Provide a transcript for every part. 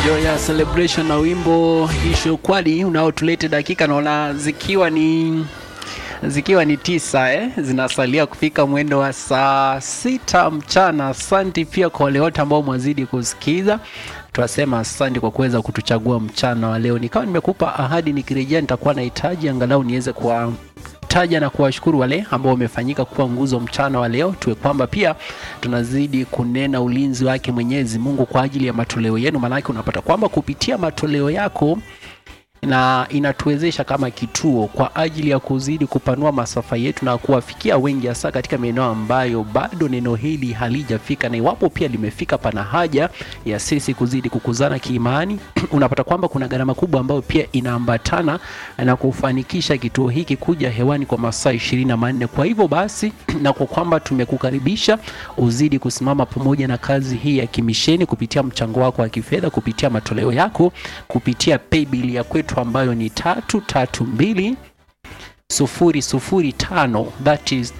Joya Celebration na wimbo isho kwali unaotulete dakika naona zikiwa ni zikiwa ni tisa eh, zinasalia kufika mwendo wa saa sita mchana. Asante pia kwa wale wote ambao mwazidi kusikiza, tunasema asante kwa kuweza kutuchagua mchana wa leo. Nikawa nimekupa ahadi, nikirejea nitakuwa nahitaji angalau niweze kwa taja na kuwashukuru wale ambao wamefanyika kuwa nguzo mchana wa leo, tuwe kwamba pia tunazidi kunena ulinzi wake Mwenyezi Mungu kwa ajili ya matoleo yenu, maanake unapata kwamba kupitia matoleo yako na inatuwezesha kama kituo kwa ajili ya kuzidi kupanua masafa yetu na kuwafikia wengi, hasa katika maeneo ambayo bado neno hili halijafika, na iwapo pia limefika, pana haja ya sisi kuzidi kukuzana kiimani. Unapata kwamba kuna gharama kubwa ambayo pia inaambatana na kufanikisha kituo hiki kuja hewani kwa masaa ishirini na manne. Kwa hivyo basi, na kwa kwamba tumekukaribisha uzidi kusimama pamoja na kazi hii ya kimisheni kupitia mchango wako wa kifedha, kupitia matoleo yako, kupitia paybill ya kwetu ambayo ni tatu tatu mbili sufuri sufuri tano that is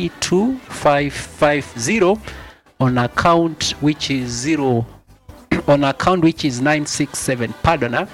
332550 on account which is zero on account which is 967 pardon ah,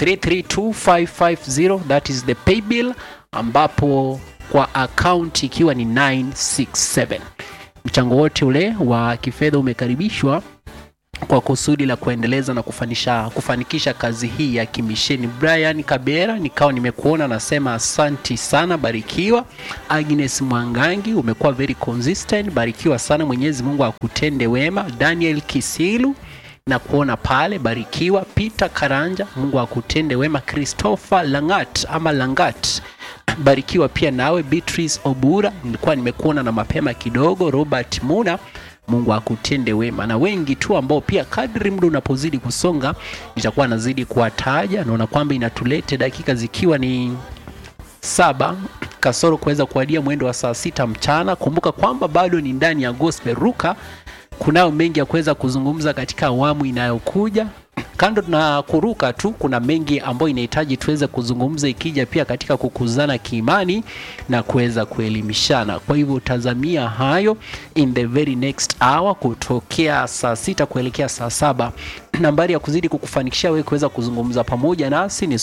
332550 that is the paybill ambapo kwa account ikiwa ni 967 mchango wote ule wa kifedha umekaribishwa kwa kusudi la kuendeleza na kufanisha, kufanikisha kazi hii ya kimisheni. Brian Kabera, nikawa nimekuona, nasema asanti sana, barikiwa. Agnes Mwangangi, umekuwa very consistent, barikiwa sana, Mwenyezi Mungu akutende wema. Daniel Kisilu na kuona pale, barikiwa. Peter Karanja, Mungu akutende wema. Christopher Langat ama Langat barikiwa pia nawe. Beatrice Obura, nilikuwa nimekuona na mapema kidogo. Robert Muna Mungu akutende wema, na wengi tu ambao pia kadri muda unapozidi kusonga nitakuwa nazidi kuwataja. Naona kwamba inatulete dakika zikiwa ni saba kasoro kuweza kuadia mwendo wa saa sita mchana. Kumbuka kwamba bado ni ndani ya Gospel Ruka, kunayo mengi ya kuweza kuzungumza katika awamu inayokuja kando na kuruka tu, kuna mengi ambayo inahitaji tuweze kuzungumza, ikija pia katika kukuzana kiimani na kuweza kuelimishana. Kwa hivyo tazamia hayo in the very next hour, kutokea saa sita kuelekea saa saba. Nambari ya kuzidi kukufanikishia wewe kuweza kuzungumza pamoja nasi ni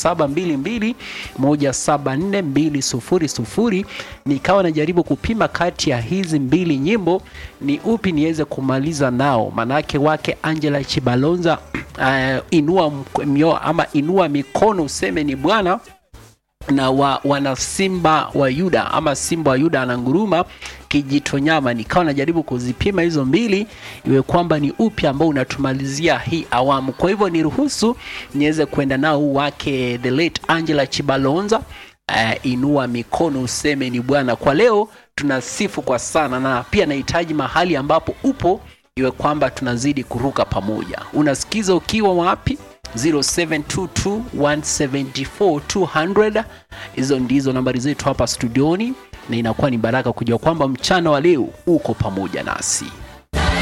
0722174200. Nikawa najaribu kupima kati ya hizi mbili nyimbo ni upi niweze kumaliza nao, manake wake Angela Chibalonza uh, inua mio, ama inua mikono useme ni Bwana na wa, wana simba wa Yuda ama simba wa Yuda ananguruma kijito nyama. Nikawa najaribu kuzipima hizo mbili iwe kwamba ni upi ambao unatumalizia hii awamu. Kwa hivyo niruhusu niweze kwenda nao huu wake the late Angela Chibalonza uh, inua mikono useme ni Bwana. Kwa leo tunasifu kwa sana, na pia nahitaji mahali ambapo upo iwe kwamba tunazidi kuruka pamoja. Unasikiza ukiwa wapi? 0722174200 hizo ndizo nambari zetu hapa studioni, na inakuwa ni baraka kujua kwamba mchana wa leo uko pamoja nasi.